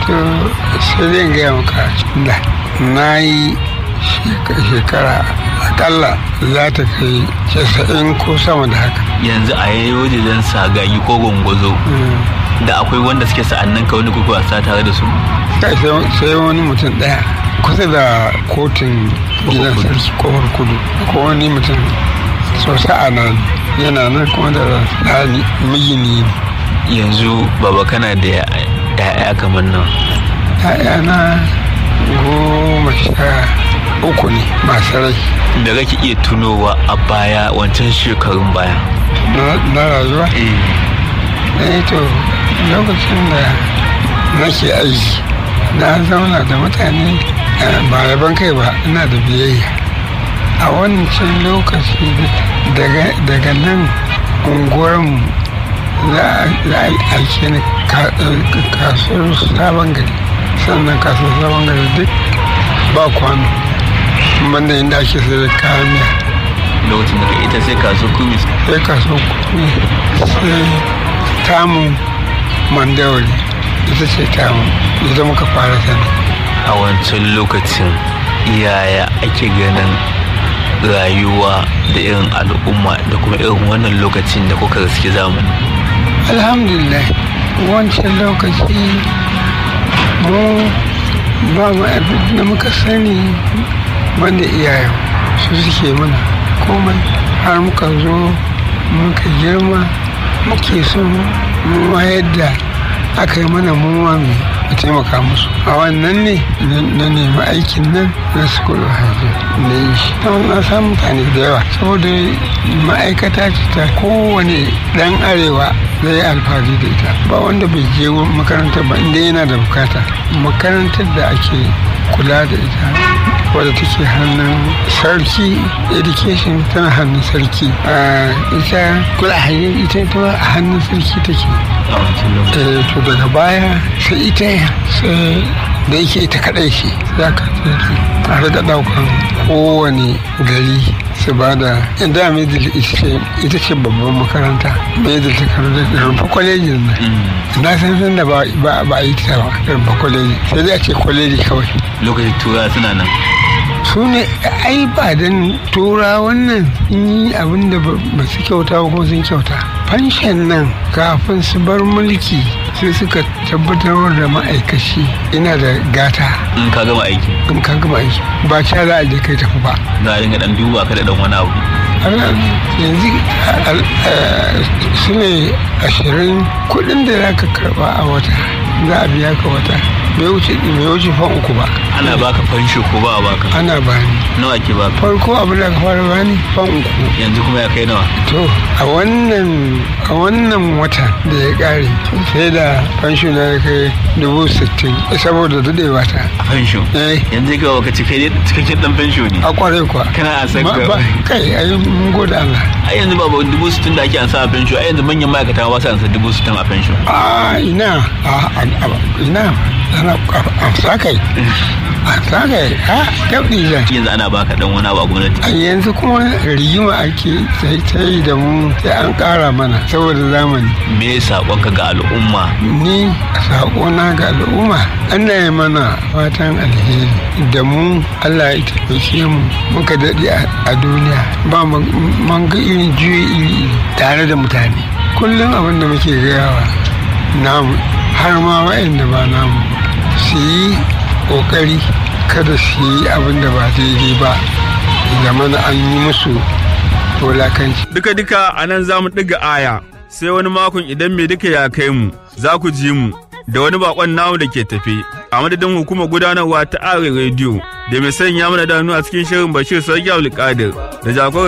to sai zai gaya maka da na yi shekara akalla za ta kai casa'in ko sama da haka yanzu a yayi wajen sagagi ko gwangwazo da akwai wanda suke sa'annan ka wani kuka wasa tare da su sai wani mutum daya kusa da kotun gidan sarki kofar kudu ko wani mutum sosai a nan yana nan kuma da rani migini yanzu baba kana da ya'ya kamar nan ya'ya na goma sha uku ne masu rai da kake iya tunowa a baya wancan shekarun baya na rayuwa eh to lokacin da nake aiki na zauna da mutane ba yaban kai ba ina da biyayya a wancan lokaci daga nan unguwarmu za a aike ni kasuwar sabon gari sannan kasuwar sabon gari duk ba kwano banda inda ake sai da kayan miya lokacin da ita sai kasuwar kumi sai kasuwar kumi sai tamu mandawari ita ce tamu ita muka fara sani a wancan lokacin yaya ake ganin rayuwa da irin al'umma da kuma irin wannan lokacin da kuka gaske zamani alhamdulillah wancan lokaci mu ba mu abin da muka sani wanda iyayen su suke mana komai har muka zo muka girma muke so mu yadda aka yi mana muwa mai a taimaka musu a wannan ne na nemi aikin nan na school hajji da yi shi na samun mutane da yawa saboda ma'aikata ce ta kowane dan arewa zai yi alfahari da ita ba wanda bai je makarantar ba inda yana da bukata makarantar da ake kula da ita wadda take hannun sarki education tana hannun sarki ita kula hanyar ita ita a hannun sarki take to daga baya sai ita sai da yake ita kadai ce za ka a riga daukan kowane gari su ba da inda middle ita ce babban makaranta middle ta karanta da rumfa kwalejin nan na san san da ba a yi ta ba rumfa kwaleji sai dai a ce kwaleji kawai lokacin tura suna nan su ne ai ba don tura wannan yi abin da ba su kyauta ba ko sun kyauta fanshen nan kafin su bar mulki sai suka tabbatar da ma'aikaci ina da gata in ka gama aiki in ka gama aiki ba ca za a je kai tafi ba za a dinga dan duba ka da dan wani abu yanzu su ne ashirin kudin da za ka karba a wata za a biya ka wata bai wuce bai wuce fan uku ba ana baka fansho ko ba a baka ana bani nawa ke baka farko abin da ka fara bani fan uku yanzu kuma ya kai nawa to a wannan a wannan wata da ya kare sai da fansho na ya kai dubu sittin saboda dadewa ta a fansho eh yanzu ga waka cikakken cikakken dan fansho ne a kwarai kuwa kana a san Ma- ba- kai ayi mun gode Allah a yanzu ba ba dubu sittin da ake ansa a fansho a yanzu manyan ma'aikata ba su ansa dubu sittin a fansho a ina a a- a- ina ana a sakai a sakai ha dabdi zan yanzu ana baka dan wani abu a gwamnati a yanzu kuma rigima ake sai ta yi da mu sai an kara mana saboda zamani me saƙonka ga al'umma ni saƙona ga al'umma ana yi mana fatan alheri da mu allah ya taimake mu muka daɗe a- a duniya ba mu man ga irin juyi iri iri tare da mutane kullum abin da muke gayawa namu har ma wa'anda ba namu su yi ƙoƙari kada su yi abin da ba daidai ba zamana an yi musu wulakanci Duka-duka a nan za mu ɗiga aya, sai wani makon idan mai duka ya kai mu, za ku ji mu da wani bakon namu da ke tafe. A madadin hukumar gudanarwa ta Are Radio da mai sanya mana danu a cikin shirin Bashir Sarki Abdulkadir da jagorar